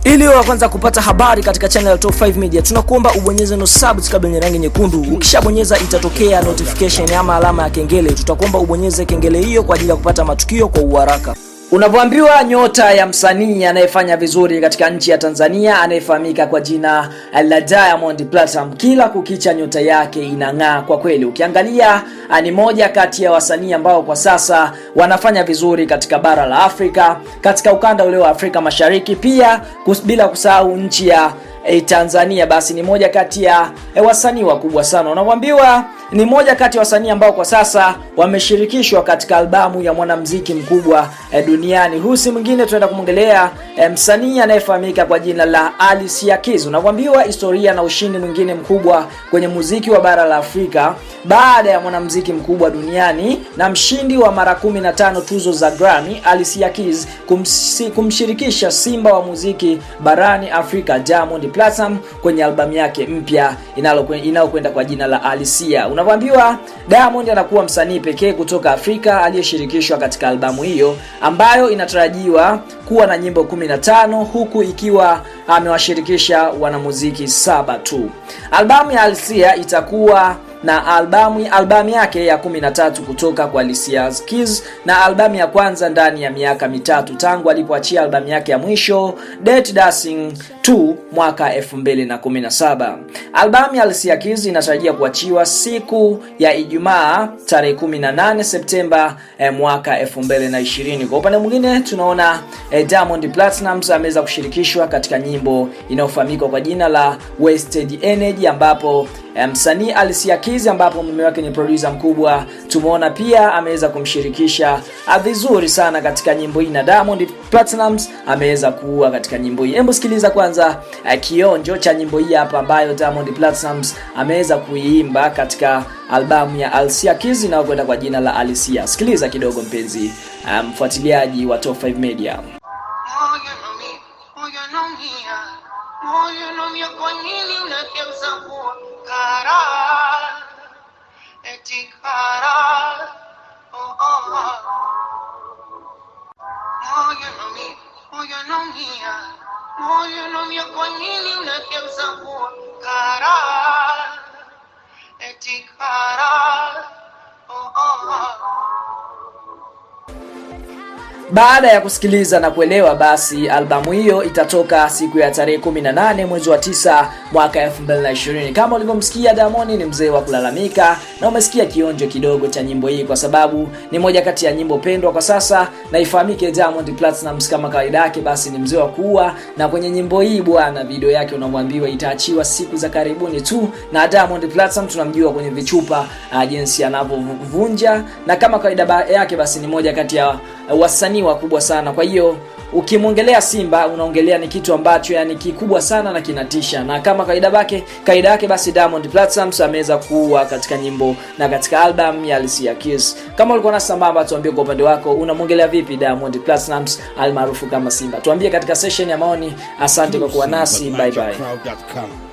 Ili wa kwanza kupata habari katika channel ya Top 5 Media, tunakuomba ubonyeze no subscribe yenye rangi nyekundu. Ukishabonyeza itatokea notification ama alama ya kengele. Tutakuomba ubonyeze kengele hiyo kwa ajili ya kupata matukio kwa uharaka. Unavyoambiwa nyota ya msanii anayefanya vizuri katika nchi ya Tanzania anayefahamika kwa jina la Diamond Platinum, kila kukicha nyota yake inang'aa kwa kweli. Ukiangalia ni moja kati ya wasanii ambao kwa sasa wanafanya vizuri katika bara la Afrika, katika ukanda ule wa Afrika Mashariki, pia kus, bila kusahau nchi ya e, Tanzania basi ni moja kati ya e, wasanii wakubwa sana. Unavyoambiwa ni moja kati ya wasanii ambao kwa sasa wameshirikishwa katika albamu ya mwanamuziki mkubwa e, duniani. Huyu si mwingine, tunaenda kumwongelea e, msanii anayefahamika kwa jina la Alicia Keys. Unavyoambiwa historia na ushindi mwingine mkubwa kwenye muziki wa bara la Afrika baada ya mwanamuziki mkubwa duniani na mshindi wa mara 15 tuzo za Grammy Alicia Keys kumsi, kumshirikisha simba wa muziki barani Afrika Diamond Platinum kwenye albamu yake mpya inayokwenda kwa jina la Alicia. Unavyoambiwa Diamond anakuwa msanii pekee kutoka Afrika aliyeshirikishwa katika albamu hiyo ambayo inatarajiwa kuwa na nyimbo 15 huku ikiwa amewashirikisha wanamuziki saba tu. Albamu ya Alicia itakuwa na albamu albamu yake ya 13 kutoka kwa Alicia Keys na albamu ya kwanza ndani ya miaka mitatu tangu alipoachia albamu yake ya mwisho Dirty Dancing 2 mwaka 2017. Albamu ya Alicia Keys inatarajia kuachiwa siku ya Ijumaa tarehe 18 Septemba eh, mwaka 2020. Kwa upande mwingine tunaona eh, Diamond Platnumz ameweza kushirikishwa katika nyimbo inayofahamika kwa jina la Wasted Energy ambapo msanii um, Alicia Keys ambapo mume wake ni producer mkubwa, tumeona pia ameweza kumshirikisha vizuri sana katika nyimbo hii, na Diamond Platnumz ameweza kuua katika nyimbo hii. Hebu sikiliza kwanza uh, kionjo cha nyimbo hii hapa ambayo Diamond Platnumz ameweza kuiimba katika albamu ya Alicia Keys inayokwenda kwa jina la Alicia. Sikiliza kidogo mpenzi mfuatiliaji um, wa Top 5 Media. Moyo naumia, kwa nini unageuza kuwa kara? Eti kara. Oh, oh, oh. Moyo naumia, moyo naumia, moyo naumia, kwa nini unageuza kuwa kara? Eti kara. Oh, oh, oh. Baada ya kusikiliza na kuelewa, basi albamu hiyo itatoka siku ya tarehe 18 mwezi wa 9 mwaka 2020. Kama ulivyomsikia, Diamond ni mzee wa kulalamika, na umesikia kionjo kidogo cha nyimbo hii, kwa sababu ni moja kati ya nyimbo pendwa kwa sasa, na ifahamike Diamond Platnumz kama kawaida yake, basi ni mzee wa kuua, na kwenye nyimbo hii bwana, video yake unamwambiwa itaachiwa siku za karibuni tu, na Diamond Platnumz tunamjua kwenye vichupa uh, jinsi anavyovunja, na kama kawaida yake, basi ni moja kati ya uh, wasanii wakubwa sana. Kwa hiyo ukimwongelea Simba unaongelea ni kitu ambacho yani kikubwa sana na kinatisha, na kama kaida yake kaida yake basi Diamond Platnumz ameweza kuwa katika nyimbo na katika album ya Alicia Keys. Kama ulikuwa na sambamba, tuambie kwa upande wako unamwongelea vipi Diamond Platnumz almaarufu kama Simba. Tuambie katika session ya maoni. Asante kwa kuwa nasi, bye bye.